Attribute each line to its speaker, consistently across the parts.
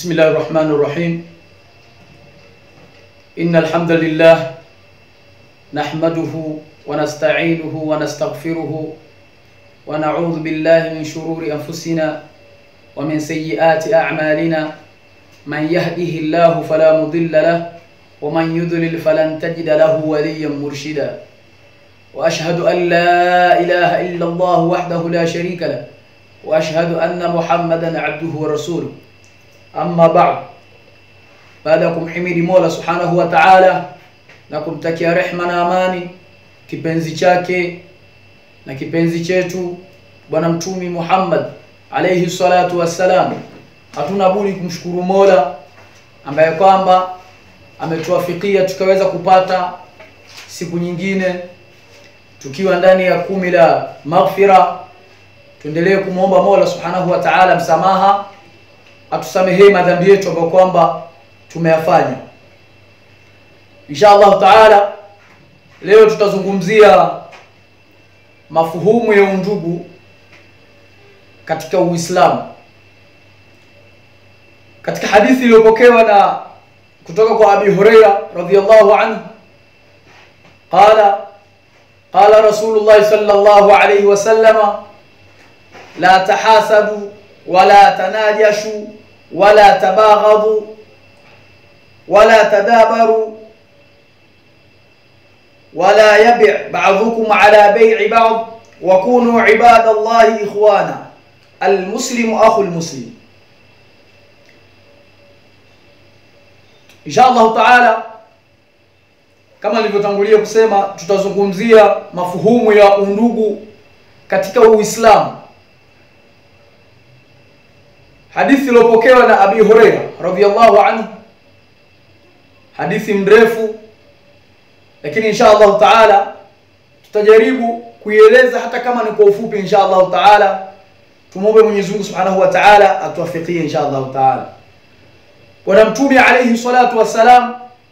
Speaker 1: بسم الله الرحمن الرحيم إن الحمد لله نحمده ونستعينه ونستغفره ونعوذ بالله من شرور أنفسنا ومن سيئات أعمالنا من يهده الله فلا مضل له ومن يضلل فلن تجد له وليا مرشدا وأشهد أن لا إله إلا الله وحده لا شريك له وأشهد أن محمدا عبده ورسوله Amma ba'd, baada ya kumhimidi Mola subhanahu wa ta'ala na kumtakia rehma na amani kipenzi chake na kipenzi chetu Bwana Mtumi Muhammad alayhi salatu wassalam, hatuna budi kumshukuru Mola ambaye kwamba ametuwafikia tukaweza kupata siku nyingine tukiwa ndani ya kumi la maghfira. Tuendelee kumwomba Mola subhanahu wa ta'ala msamaha atusamehee madhambi yetu ambayo kwamba tumeyafanya. Insha Allah taala, leo tutazungumzia mafuhumu ya undugu katika Uislamu, katika hadithi iliyopokewa na kutoka kwa Abi Huraira radhiyallahu anhu qala qala Rasulullah sallallahu alayhi wasallama la tahasadu wala tanajashu wala tabaghadhu wala tadabaru wala yabi' ba'dhukum ala bay'i ba'd wa kunu ibadallahi ikhwana almuslimu akhu almuslim. Insha Allah taala, kama nilivyotangulia kusema, tutazungumzia mafuhumu ya undugu katika Uislamu. Hadithi iliyopokewa na Abi Huraira radhiyallahu anhu, hadithi mrefu, lakini insha Allah taala tutajaribu kuieleza hata kama ni kwa ufupi, insha Allah taala. Tumwombe Mwenyezi Mungu Subhanahu wa Ta'ala atuwafikie insha Allah taala. Bwana Mtume alayhi salatu wassalam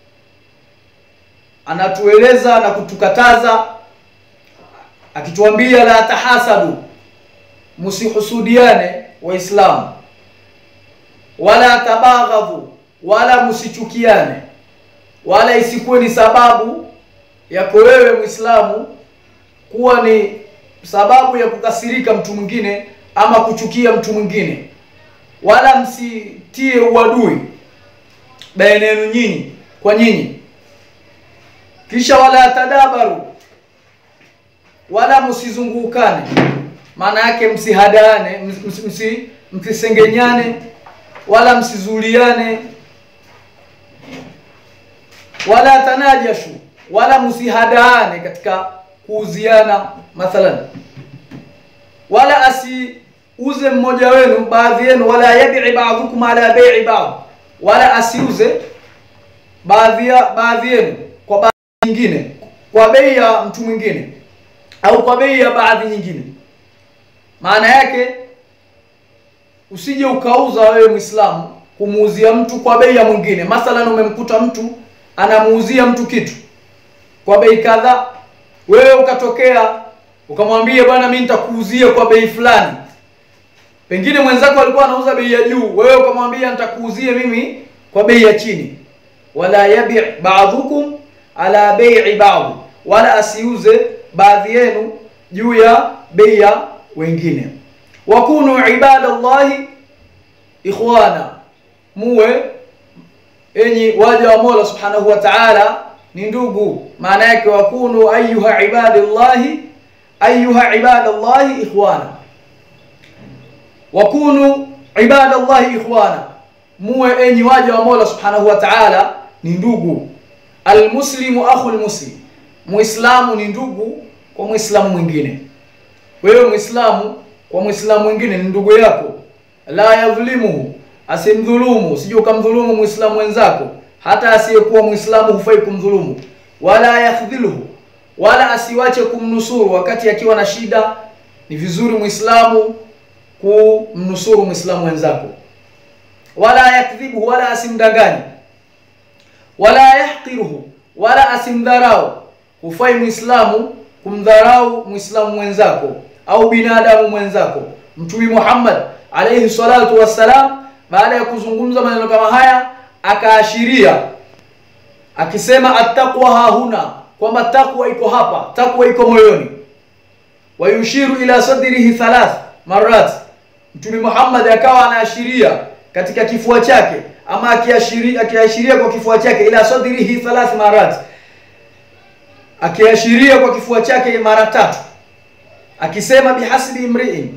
Speaker 1: anatueleza na kutukataza akituambia, la tahasadu, musihusudiane Waislamu wala tabaghadhu, wala msichukiane, wala isikuwe ni sababu yako wewe Muislamu kuwa ni sababu ya kukasirika mtu mwingine ama kuchukia mtu mwingine, wala msitie uadui baina yenu nyinyi kwa nyinyi. Kisha wala tadabaru, wala msizungukane, maana yake msihadaane, msi, msisengenyane wala msizuliane, wala tanajashu, wala msihadaane katika kuuziana mathalan, wala asiuze mmoja wenu baadhi yenu, wala yabi'i ba'dhukum ala bai'i ba'd, wala asiuze baadhi ya baadhi yenu kwa baadhi nyingine, kwa bei ya mtu mwingine au kwa bei ya baadhi nyingine. Maana yake usije ukauza wewe Muislamu kumuuzia mtu kwa bei ya mwingine. Mathalan, umemkuta mtu anamuuzia mtu kitu kwa bei kadhaa, wewe ukatokea ukamwambia bwana, mimi nitakuuzia kwa bei fulani. Pengine mwenzako alikuwa anauza bei ya juu, wewe ukamwambia nitakuuzia mimi kwa bei ya chini. Wala yabi ba'dhukum ala bai'i ba'd, wala asiuze baadhi yenu juu ya bei ya wengine wakunu ibadallahi ikhwana, muwe enyi waja wa Mola subhanahu wa ta'ala ni ndugu. Maana yake wakunu ayuha ibadallahi ayuha ibadallahi ikhwana, wakunu ibadallahi ikhwana, muwe enyi waja wa Mola subhanahu wa ta'ala ni ndugu. Almuslimu akhu almuslim, muislamu ni ndugu kwa muislamu mwingine. Wewe muislamu kwa muislamu mwingine ni ndugu yako. La yadhlimuhu, asimdhulumu, usije ukamdhulumu muislamu wenzako, hata asiyekuwa muislamu hufai kumdhulumu. Wala yakhdhiluhu, wala asiwache kumnusuru wakati akiwa na shida. Ni vizuri muislamu kumnusuru muislamu wenzako. Wala yakdhibuhu, wala asimdanganye. Wala yahqiruhu, wala asimdharau. Hufai muislamu kumdharau muislamu mwenzako au binadamu mwenzako. Mtume Muhammad alayhi salatu wassalam baada ya kuzungumza maneno kama haya akaashiria akisema attaqwa hahuna kwamba takwa iko hapa takwa iko moyoni wayushiru ila sadrihi thalath marat mtume Muhammad akawa anaashiria katika kifua chake ama akiashiria akiashiria kwa kifua chake ila sadrihi thalath marat akiashiria kwa kifua chake mara tatu akisema bihasbi imri'in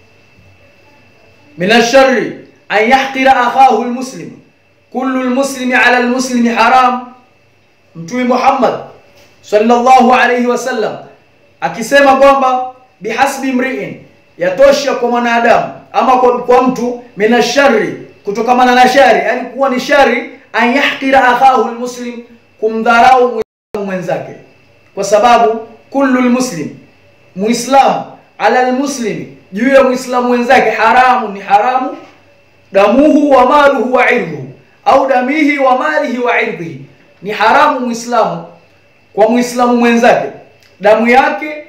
Speaker 1: min ash-sharri an yahqira akhahu al-muslim kullu al-muslimi 'ala al-muslimi haram mtume Muhammad sallallahu alayhi wasallam akisema kwamba bihasbi mri'in yatosha kwa mwanadamu ama kwa, kwa mtu mina shari kutokamana na shari yani kuwa ni shari an yahqira akhahu almuslim kumdharau muislamu mwenzake kwa sababu kullu almuslim muislamu ala almuslimi juu ya muislamu mwenzake haramu ni haramu damuhu wa maluhu wa irduhu au damihi wa malihi wa irdhihi ni haramu muislamu kwa muislamu mwenzake damu yake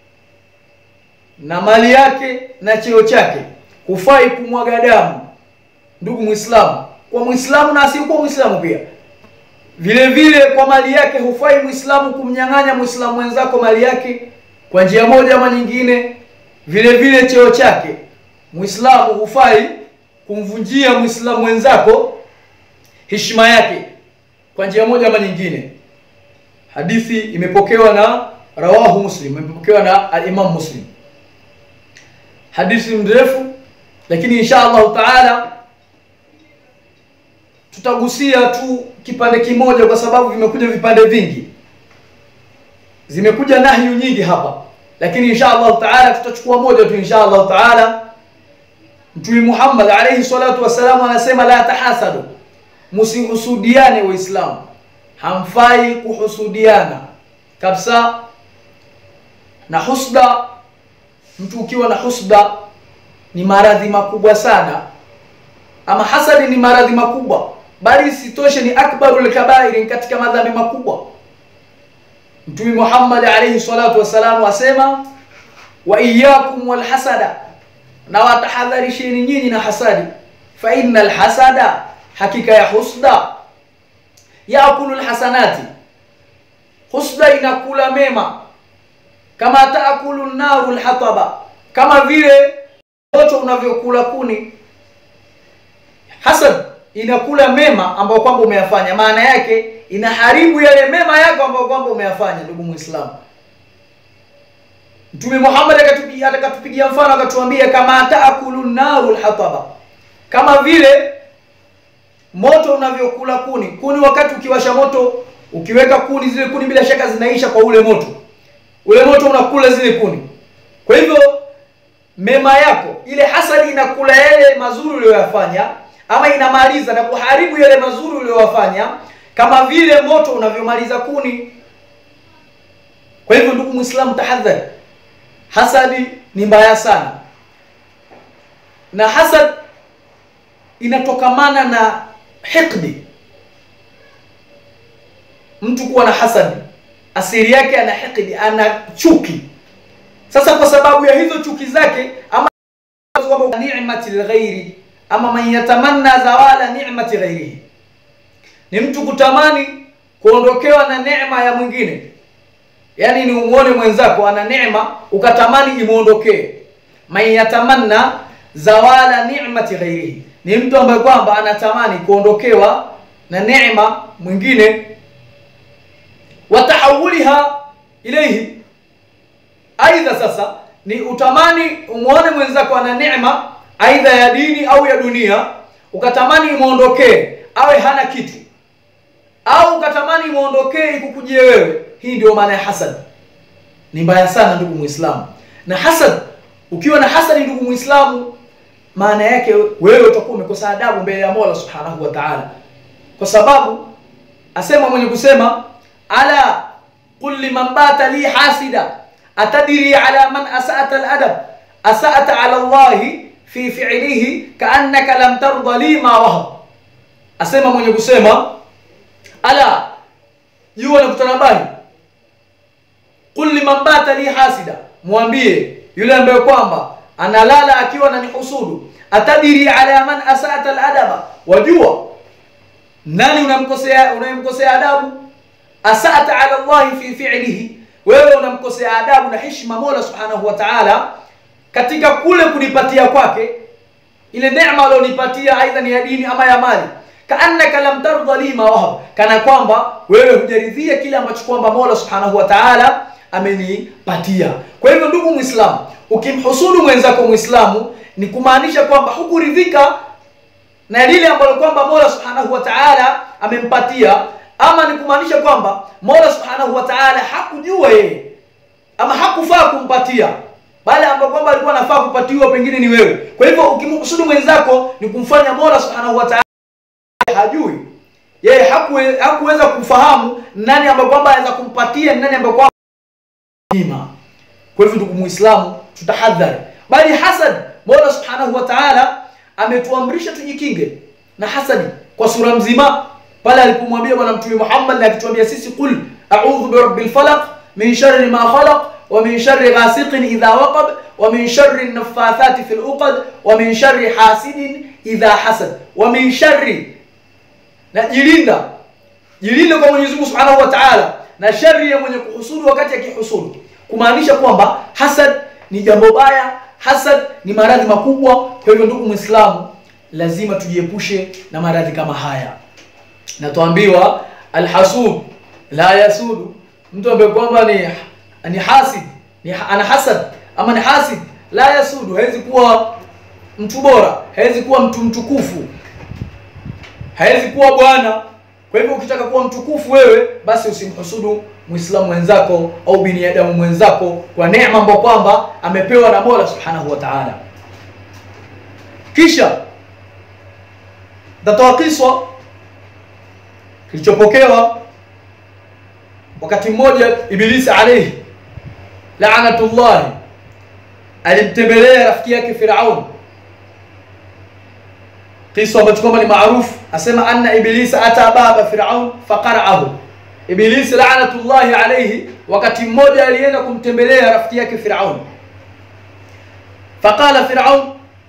Speaker 1: na mali yake na cheo chake hufai kumwaga damu ndugu muislamu kwa muislamu na asiyekuwa muislamu pia vile vile kwa mali yake hufai muislamu kumnyang'anya muislamu mwenzako mali yake kwa njia moja ama nyingine vile vile cheo chake muislamu hufai kumvunjia muislamu mwenzako heshima yake kwa njia moja ama nyingine hadithi imepokewa na rawahu muslim imepokewa na al-imam muslim hadithi mrefu lakini insha Allah taala tutagusia tu kipande kimoja kwa sababu vimekuja vipande vingi zimekuja nahyu nyingi hapa lakini insha Allah taala tutachukua moja tu insha Allah taala Mtume Muhammad alayhi salatu wasalam anasema la tahasadu msihusudiane waislamu hamfai kuhusudiana kabisa na husda mtu ukiwa na husda ni maradhi makubwa sana ama hasadi ni maradhi makubwa bali isitoshe ni akbarul kabairi katika madhambi makubwa mtume Muhammad alayhi salatu wasalam asema wa iyyakum wal hasada na watahadharisheni nyinyi na hasadi fa innal hasada hakika ya husda yaakulu alhasanati husda inakula mema kama taakulu naru alhataba kama vile moto unavyokula kuni hasad inakula mema ambayo kwamba umeyafanya maana yake inaharibu yale mema yako ambayo kwamba umeyafanya ndugu muislamu Mtume Muhammad akatupigia akatupigia mfano akatuambia kama taakulu naru alhataba kama vile moto unavyokula kuni kuni wakati ukiwasha moto ukiweka kuni zile kuni bila shaka zinaisha kwa ule moto ule moto unakula zile kuni kwa hivyo mema yako ile hasadi inakula yale mazuri uliyoyafanya ama inamaliza na kuharibu yale mazuri uliyoyafanya kama vile moto unavyomaliza kuni kwa hivyo ndugu muislamu tahadhari hasadi ni mbaya sana na hasad inatokamana na hikdi mtu kuwa na hasadi asili yake ana hikdi ana chuki sasa kwa sababu ya hizo chuki zake ama ni'mati lghairi ama man yatamanna zawala ni'mati ghairihi ni mtu kutamani kuondokewa na neema ya mwingine yaani ni umuone mwenzako ana neema ukatamani imuondokee man yatamanna zawala ni'mati ghairihi ni mtu ambaye kwamba anatamani kuondokewa na neema mwingine watahawuliha ilayhi aidha sasa ni utamani umuone mwenzako ana neema aidha ya dini au ya dunia ukatamani imuondokee awe hana kitu au ukatamani imuondokee ikukujie wewe hii ndio maana ya hasad ni mbaya sana ndugu muislamu na hasad ukiwa na hasadi ndugu muislamu maana yake wewe utakuwa umekosa adabu mbele ya Mola Subhanahu wa Ta'ala kwa sababu asema mwenye kusema ala qul liman bata li hasida atadiri ala man asa'ata al-adab asa'ata ala Allah fi fi'lihi ka'annaka lam tarda li ma wahab asema mwenye kusema ala jua na kutanabahi qul liman bata li hasida mwambie yule ambaye kwamba analala akiwa na nihusudu atadiri ala man asata aladaba wajua nani unamkosea unayemkosea adabu asata ala llahi fi fi'lihi wewe unamkosea adabu na heshima mola subhanahu wa ta'ala katika kule kunipatia kwake ile neema alionipatia aidha ni ya dini ama ya mali kaannaka lam tardha li ma wahab kana kwamba wewe hujaridhia kile ambacho kwamba mola subhanahu wa ta'ala amenipatia kwa hivyo ndugu muislamu ukimhusudu mwenzako muislamu ni kumaanisha kwamba hukuridhika na lile ambalo kwamba mola subhanahu wa ta'ala amempatia ama ni kumaanisha kwamba mola subhanahu wa ta'ala hakujua yeye ama hakufaa kumpatia bali ambapo kwamba alikuwa anafaa kupatiwa pengine ni wewe kwa hivyo ukimhusudu mwenzako ni kumfanya mola subhanahu wa ta'ala hajui yeye hakuwe, hakuweza kufahamu nani ambaye kwamba anaweza kumpatia nani ambaye kwamba ima kwa hivyo ndugu muislamu tutahadhari bali hasad mola subhanahu wa ta'ala ametuamrisha tujikinge na hasadi kwa sura mzima pale alipomwambia bwana mtume Muhammad na akituambia sisi qul a'udhu bi rabbil falaq min sharri ma khalaq wa min sharri ghasiqin idha waqab wa min sharri an-naffathati fil uqad wa min sharri hasidin idha hasad wa min sharri na jilinda jilinda kwa Mwenyezi Mungu Subhanahu wa Ta'ala na shari ya mwenye kuhusudu wakati akihusudu kumaanisha kwamba hasad ni jambo baya hasad ni maradhi makubwa kwa hivyo ndugu muislamu lazima tujiepushe na maradhi kama haya na tuambiwa alhasud la yasudu mtu ambaye kwamba ni ni hasid ni ana hasad ama ni hasid la yasudu hawezi kuwa mtu bora hawezi kuwa mtu mtukufu hawezi kuwa bwana kwa hivyo ukitaka kuwa mtukufu wewe basi usimhusudu muislamu mwenzako au binadamu mwenzako kwa neema ambayo kwamba amepewa na Mola Subhanahu wa Ta'ala kisha tatoa kiswa kilichopokewa wakati mmoja ibilisi alayhi la'natullah alimtembelea rafiki yake Firaun kisa ambacho kwamba ni maarufu asema anna ibilisa ata baba Firaun faqara'ahu ibilisi la'natullahi alayhi wakati mmoja alienda kumtembelea rafiki yake Firaun faqala Firaun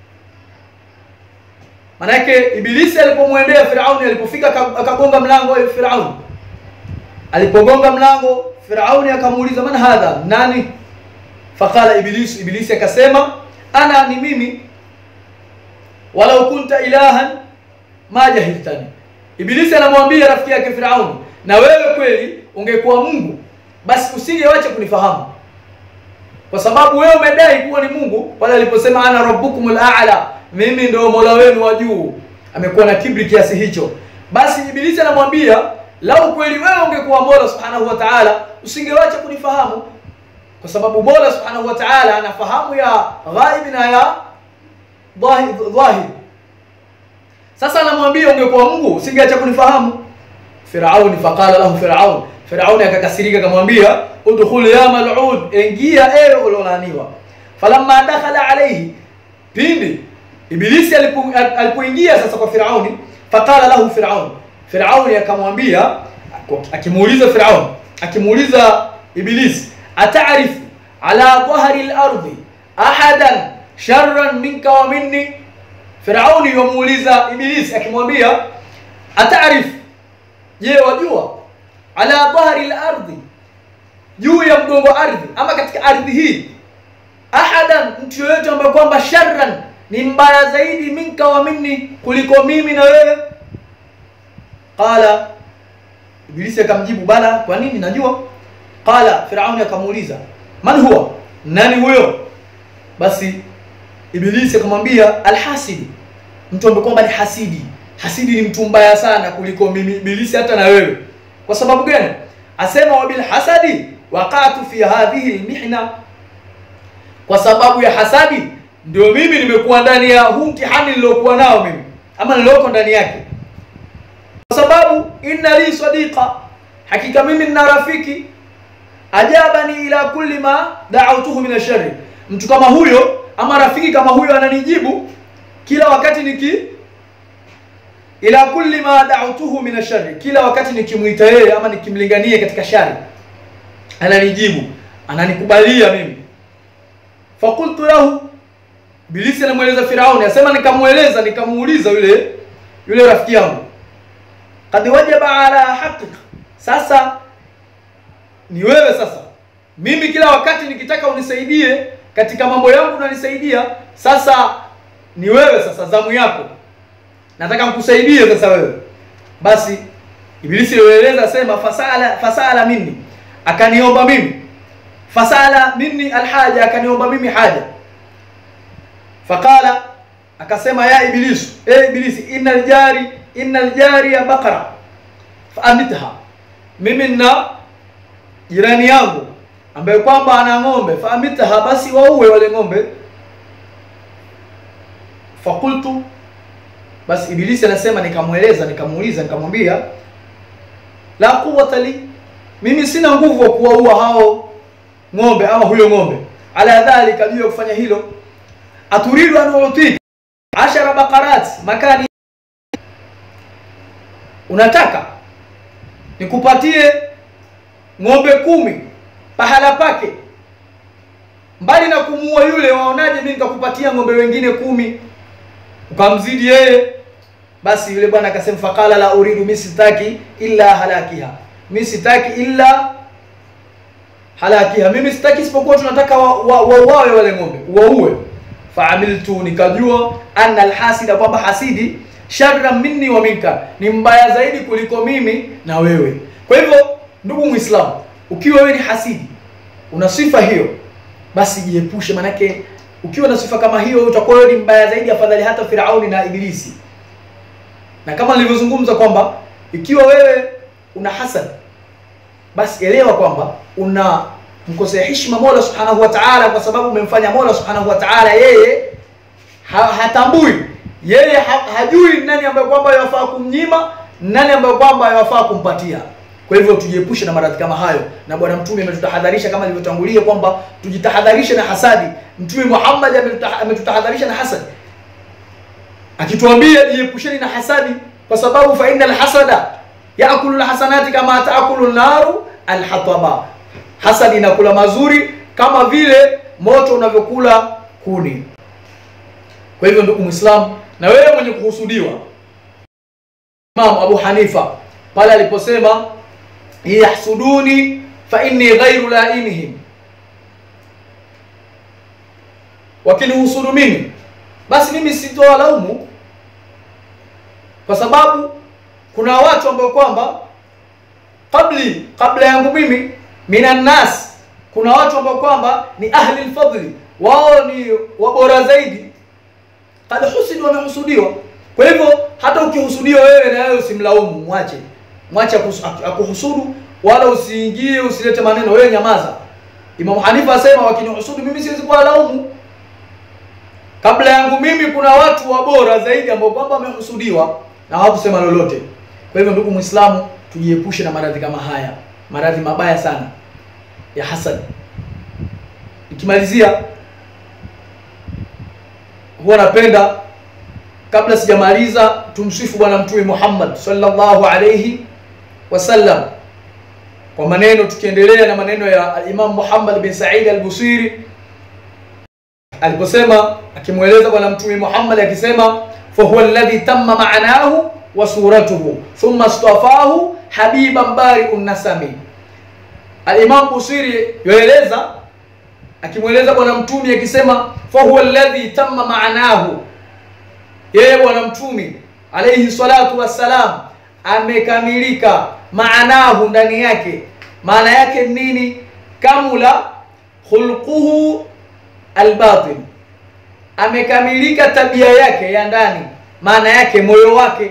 Speaker 1: manake ibilisi alipomwendea Firaun alipofika akagonga mlango wa Firaun alipogonga mlango Firauni akamuuliza man hadha nani faqala ibilisi ibilisi akasema ana ni mimi walau kunta ilahan ma jahiltani ibilisi anamwambia rafiki yake Firauni na wewe kweli ungekuwa Mungu basi usingewacha kunifahamu kwa sababu wewe umedai kuwa ni Mungu pale aliposema ana rabbukumul a'la mimi ndio mola wenu wa juu amekuwa na kibri kiasi hicho basi ibilisi anamwambia lau kweli wewe ungekuwa mola subhanahu wa ta'ala usingewacha kunifahamu kwa sababu mola subhanahu wa ta'ala anafahamu ya ghaib na ya dhahir sasa anamwambia ungekuwa Mungu usingeacha kunifahamu Firauni faqala lahu Firaun Firauni akakasirika akamwambia udkhul ya mal'ud ingia ewe ulolaniwa falamma dakhala alayhi pindi ibilisi alipoingia sasa kwa Firauni faqala lahu Firaun Firauni akamwambia akimuuliza Firaun akimuuliza ibilisi ata'rifu ala dhahri al-ardi ahadan sharran minka wa minni Firauni yomuuliza ibilisi akimwambia ata'rif je wajua ala dhahri al-ardi juu ya mgongo ardhi ama katika ardhi hii ahadan mtu yoyote ambaye kwamba sharran ni mbaya zaidi minka wa minni kuliko mimi na wewe qala ibilisi akamjibu bala kwa nini najua qala firauni akamuuliza man huwa nani huyo basi ibilisi akamwambia alhasidi mtu ambaye kwamba ni hasidi hasidi ni mtu mbaya sana kuliko mimi ibilisi hata na wewe kwa sababu gani asema wabil hasadi waqatu fi hadhihi almihna kwa sababu ya hasadi ndio mimi nimekuwa ndani ya huu mtihani niliokuwa nao mimi ama nilioko ndani yake kwa sababu inna li sadiqa hakika mimi nina rafiki ajabani ila kulli ma da'awtuhu min ashari mtu kama huyo ama rafiki kama huyo ananijibu kila wakati niki ila kulli ma da'awtuhu min ashari kila wakati nikimuita yeye ama nikimlingania katika shari ananijibu ananikubalia mimi fakultu lahu Ibilisi anamweleza Firauni, asema nikamueleza, nikamuuliza yule yule rafiki yangu, kad wajaba ala haqiqa, sasa ni wewe sasa. Mimi kila wakati nikitaka unisaidie katika mambo yangu unanisaidia, sasa ni wewe sasa, zamu yako, nataka nikusaidie sasa wewe. Basi Ibilisi alieleza sema, fasala fasala minni, akaniomba mimi, fasala minni alhaja, akaniomba mimi haja Faqala, akasema ya Ibilisu, e Ibilisi, innal jari innal jari ya bakara faamitha, mimi na jirani yangu ambaye kwamba ana ng'ombe, faamitha, basi waue wale ng'ombe. Fakultu, basi Ibilisi anasema nikamweleza, nikamuuliza, nikamwambia la quwwata li, mimi sina nguvu wa kuwaua hao ng'ombe ama huyo ng'ombe, ala dhalika, juu ya kufanya hilo aturidu an utika ashara baqarat makani, unataka nikupatie ng'ombe kumi pahala pake, mbali na kumuua yule, waonaje mimi nikakupatia ng'ombe wengine kumi ukamzidi yeye? Basi yule bwana akasema, faqala la uridu, mimi sitaki illa halakiha, mimi sitaki illa halakiha, mimi sitaki isipokuwa tunataka wauawe wa, wa, wale ng'ombe waue faamiltu nikajua anna alhasida, kwamba hasidi sharra minni wa minka, ni mbaya zaidi kuliko mimi na wewe. Kwa hivyo, ndugu Muislamu, ukiwa wewe ni hasidi, una sifa hiyo, basi jiepushe, manake ukiwa na sifa kama hiyo utakuwa wewe ni mbaya zaidi, afadhali hata Firauni na Ibilisi. Na kama nilivyozungumza kwamba ikiwa wewe una hasad, basi elewa kwamba una mkosea heshima Mola Subhanahu wa Ta'ala, kwa sababu umemfanya Mola Subhanahu wa Ta'ala yeye ha, hatambui yeye ha, hajui nani ambaye kwamba yafaa kumnyima, nani ambaye kwamba yafaa kumpatia. Kwa hivyo tujiepushe na maradhi kama hayo, na Bwana Mtume ametutahadharisha kama nilivyotangulia kwamba tujitahadharishe na hasadi. Mtume Muhammad ametutahadharisha na hasadi, akituambia jiepusheni na hasadi, kwa sababu fa innal hasada yaakulu alhasanati kama taakulu naru alhataba Hasadi inakula mazuri kama vile moto unavyokula kuni. Kwa hivyo, ndugu Muislamu, na wewe mwenye kuhusudiwa, Imam Abu Hanifa pale aliposema yahsuduni fa inni ghairu lainihim, wakinihusudu mimi basi mimi sitowalaumu, kwa sababu kuna watu ambao kwamba kabli kabla yangu mimi minan nas, kuna watu ambao kwamba ni ahli lfadli, wao ni wabora zaidi, kad husidu, wamehusudiwa. Kwa hivyo hata ukihusudiwa wewe, na wewe usimlaumu, mwache mwache akuhusudu, wala usiingie, usilete maneno, wewe nyamaza. Imam Hanifa asema wakinihusudu mimi siwezi kuwalaumu, kabla yangu mimi kuna watu wabora zaidi ambao kwamba wamehusudiwa na hawakusema lolote. Kwa hivyo, ndugu Muislamu, tujiepushe na maradhi kama haya, maradhi mabaya sana ya hasad. Nikimalizia, huwa napenda kabla sijamaliza, tumsifu Bwana Mtume Muhammad sallallahu alayhi wasallam kwa maneno, tukiendelea na maneno ya Imam Muhammad bin Said al-Busiri aliposema, akimweleza Bwana Mtume Muhammad akisema, fa huwa alladhi tamma ma'nahu wa suratuhu thumma istafahu habiban bari'un nasami Al-Imam Busiri yoeleza akimweleza bwana mtumi akisema fa huwa alladhi tamma ma'nahu, yeye bwana mtumi alayhi salatu wassalam amekamilika maanahu, ndani yake. Maana yake nini? Kamula khulquhu albatin, amekamilika tabia yake ya ndani, maana yake moyo wake.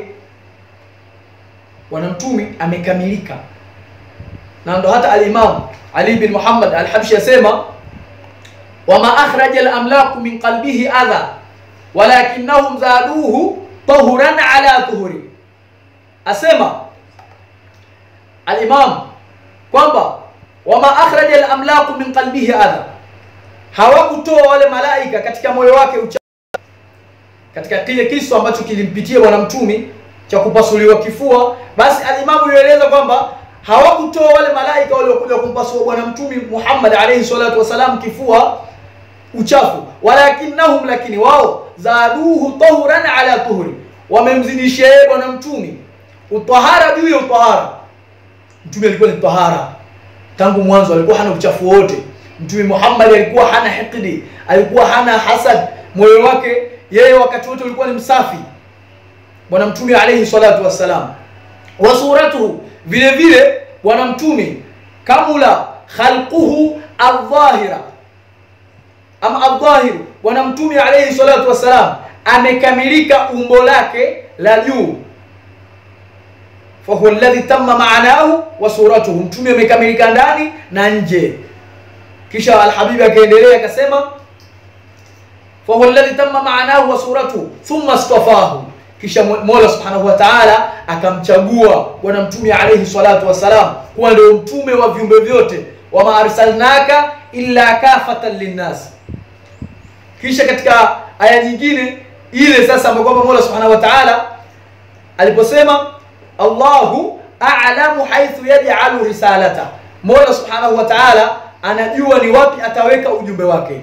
Speaker 1: Bwana mtumi amekamilika na ndo hata al-Imam Ali bin Muhammad al-Habshi asema wama akhraja al-amlaku min qalbihi adha walakinnahum zaduhu tahuran ala tuhuri, asema al-Imam kwamba wama akhraja al-amlaku min qalbihi adha, hawakutoa wale malaika katika moyo wake ucha katika kile kisu ambacho kilimpitia bwana mtumi cha kupasuliwa kifua, basi al-Imam yueleza kwamba hawakutoa wale malaika waliokuja kumpasua bwana mtumi Muhammad alayhi salatu wasalam kifua uchafu walakinnahum lakini wao zaduhu tahuran ala tuhuri wamemzidishia yeye bwana mtume utahara juu ya utahara mtume alikuwa ni tahara tangu mwanzo alikuwa hana uchafu wote mtume Muhammad alikuwa hana hikdi alikuwa hana hasad moyo wake yeye wakati wote ulikuwa ni msafi bwana mtume alayhi salatu wassalam wa suratuhu vile vile bwana mtume kamula khalquhu adh-dhahira ama adh-dhahiru bwana mtume alayhi salatu wassalam amekamilika umbo lake la juu fahuwa alladhi tamma maanahu wa suratuhu mtume amekamilika ndani na nje kisha alhabibi akaendelea akasema fahuwa alladhi tamma maanahu wa suratuhu thumma istafahu kisha mola subhanahu wa taala akamchagua bwana mtume alayhi salatu wassalam kuwa ndio mtume wa viumbe vyote wama arsalnaka illa kafatan linnas kisha katika aya nyingine ile sasa ambayo kwamba mola subhanahu wa taala aliposema allahu a'lamu haithu yaj'alu risalata mola subhanahu wa taala anajua ni wapi ataweka ujumbe wake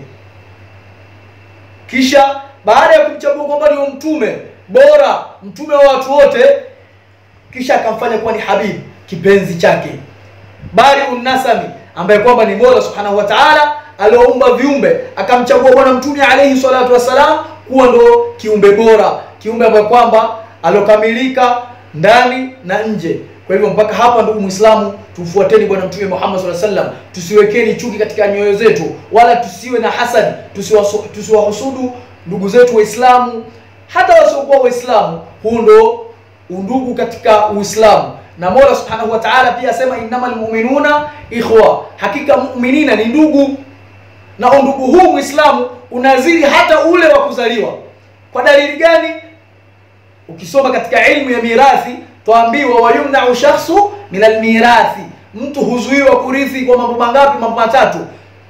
Speaker 1: kisha baada ya kumchagua kwamba ndio mtume bora mtume wa watu wote kisha akamfanya kuwa ni habibu kipenzi chake bari unnasami ambaye kwamba ni mola subhanahu wa taala alioumba viumbe akamchagua bwana mtume alayhi salatu wassalam kuwa ndo kiumbe bora kiumbe ambaye kwamba alokamilika ndani na nje kwa hivyo mpaka hapa ndugu muislamu tumfuateni bwana mtume Muhammad sallallahu alaihi wasallam tusiwekeni chuki katika nyoyo zetu wala tusiwe na hasad tusiwahusudu ndugu zetu waislamu hata wasiokuwa waislamu huu ndo undugu katika uislamu na mola subhanahu wa taala pia asema innamal mu'minuna ikhwa hakika mu'minina ni ndugu na undugu huu muislamu unazidi hata ule wa kuzaliwa kwa dalili gani ukisoma katika ilmu ya mirathi twaambiwa wayumnau shakhsu min almirathi mtu huzuiwa kurithi kwa mambo mangapi mambo matatu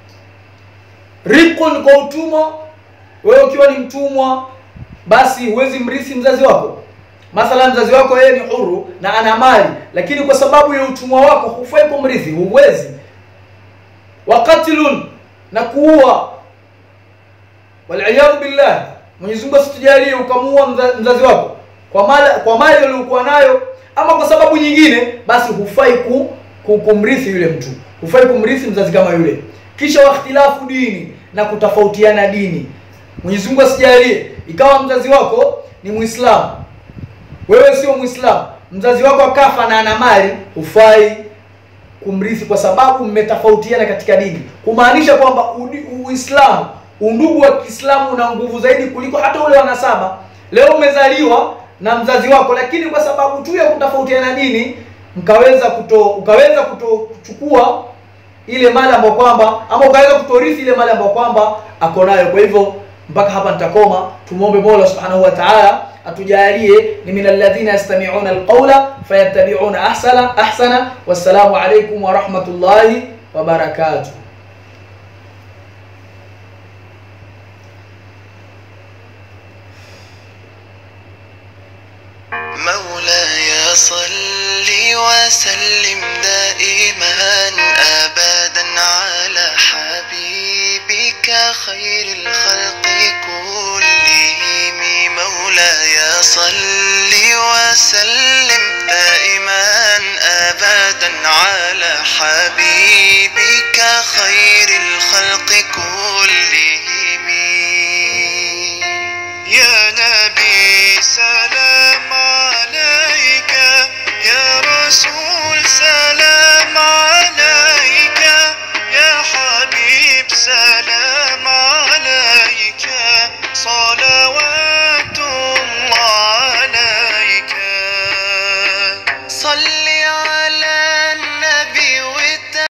Speaker 1: riqun kwa utumwa wewe ukiwa ni mtumwa basi huwezi mrithi mzazi wako mathalan mzazi wako yeye ni huru na ana mali lakini kwa sababu ya utumwa wako hufai kumrithi huwezi waqatlun na kuua waliyadhu billah Mwenyezi Mungu asitujalie ukamuua mzazi wako kwa mali kwa mali aliyokuwa nayo ama kwa sababu nyingine basi hufai ku, ku, kumrithi yule mtu hufai kumrithi mzazi kama yule kisha wakhtilafu dini na kutofautiana dini Mwenyezi Mungu asijalie ikawa mzazi wako ni Muislamu wewe sio Muislamu mzazi wako akafa na ana mali hufai kumrithi kwa sababu mmetofautiana katika dini kumaanisha kwamba Uislamu undugu wa Kiislamu una nguvu zaidi kuliko hata ule wa nasaba leo umezaliwa na mzazi wako lakini kwa sababu tu ya kutofautiana dini mkaweza kuto ukaweza kutochukua ile mali ambayo kwamba ama ukaweza kutorithi ile mali ambayo kwamba ako nayo kwa hivyo mpaka hapa nitakoma tumwombe Mola Subhanahu wa Ta'ala atujalie ni min alladhina yastami'una alqawla fayattabi'una ahsana ahsana wassalamu alaykum wa rahmatullahi wa barakatuh
Speaker 2: مولاي صل وسلم دائما ابدا على حبيبك خير الخلق كلهم مولاي صل وسلم دائما ابدا على حبيبك خير